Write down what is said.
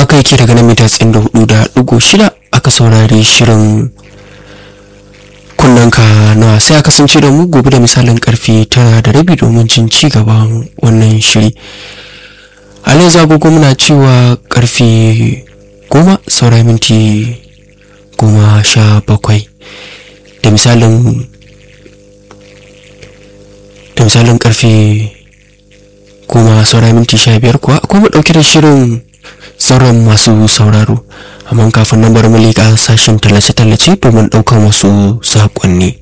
haka yake daga nan mita tsayin da hudu da ɗigo shida aka saurari shirin kunnanka na sai a kasance da mu gobe da misalin karfe tara da rabi domin jin ci gaban wannan shiri halin zagogo muna cewa karfe goma saura minti goma sha bakwai da misalin da misalin karfe goma saura minti sha biyar kuwa akwai mu ɗauke da shirin sauran masu sauraro amma kafin nan bari mu leƙa sashen tallace-tallace domin ɗaukar wasu saƙonni